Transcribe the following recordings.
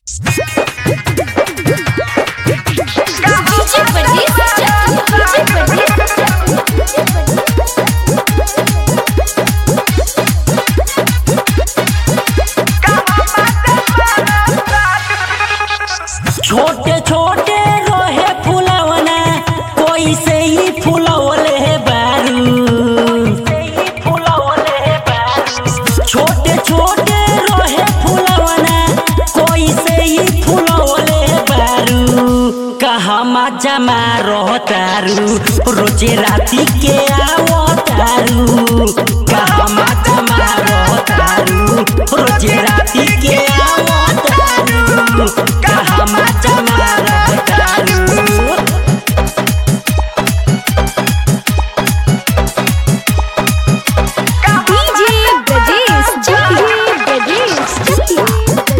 DJ परदेस DJ परदेस छोटे छोटे रोहे फुलवना कोई से ही फुलवले बारू छोटे छोटे रोहे फुलवना कोई से ही फुलवले बारू कहमा जमा रहतारू रोजे राती के आवतारू कहमा जमा रहतारू रोजे राती के आवतारू कहमा जमा रहतारू डीजे ब्रजेश डीजे ब्रजेश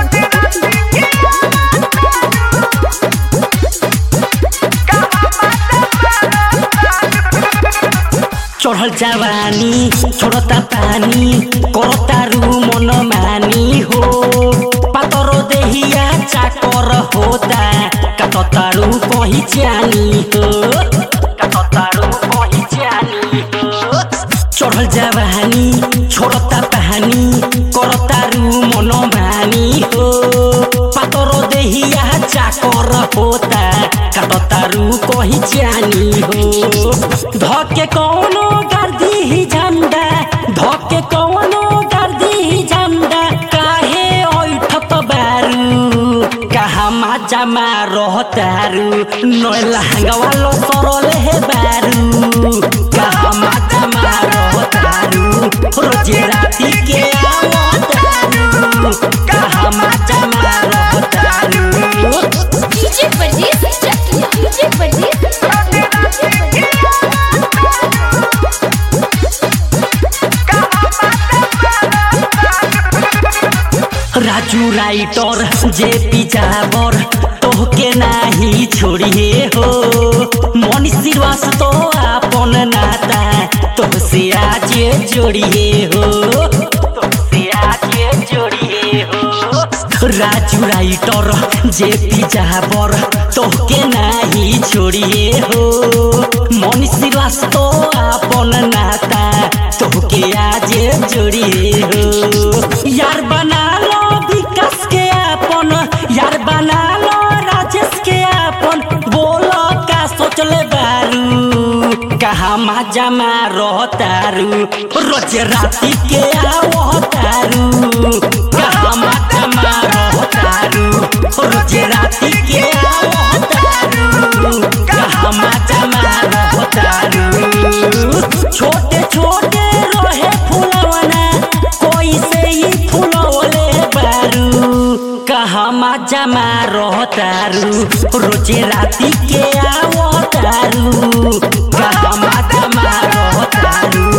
चढ़ल जवानी छोड़ता पानी करतारू मन मानी हो पातरो देहिया चाकर होता कततारू कही जानी हो कततारू कही जानी हो चढ़ल जवानी छोड़ता पानी करतारू मन मानी हो पातरो देहिया चाकर होता कततारू कही जानी हो धके कौनो गर्दी ही झंडा धके कौनो गर्दी ही झंडा काहे ओइठत बारू कहाँ जमा रहतारू नय लहंगवा लो सरल हे बारू कहाँ जमा रहतारू रोजे राती के आवतारू कहाँ जमा रहतारू डीजे परदेस डीजे परदेस राजू राइटर जे पिजाबर तोहके नाही छोड़िए हो मनी श्रीवास तो आपन नाता तोहसे आज जोड़िए हो तोहसे आज जोड़िए हो राजू राइटर जे पिजाबर तोहके नाही छोड़िए हो मनी श्रीवास तो आपन नाता तोहके आज जोड़िए हो यार बना लो विकास के आपन यार बना लो राजेश के आपन बोलो का सोचले बारू कहाँ मा जमा रहतारू रोज राती के आवतारू कहाँ मा जमा रहतारू रोज राती के आवतारू कहाँ मा जमा रहतारू छोटे छोटे रोहे फुलवना कोई से ही फुलवले बारू कहमा जमा रहतारू रोजे राती के आवतारू कहमा जमा रहतारू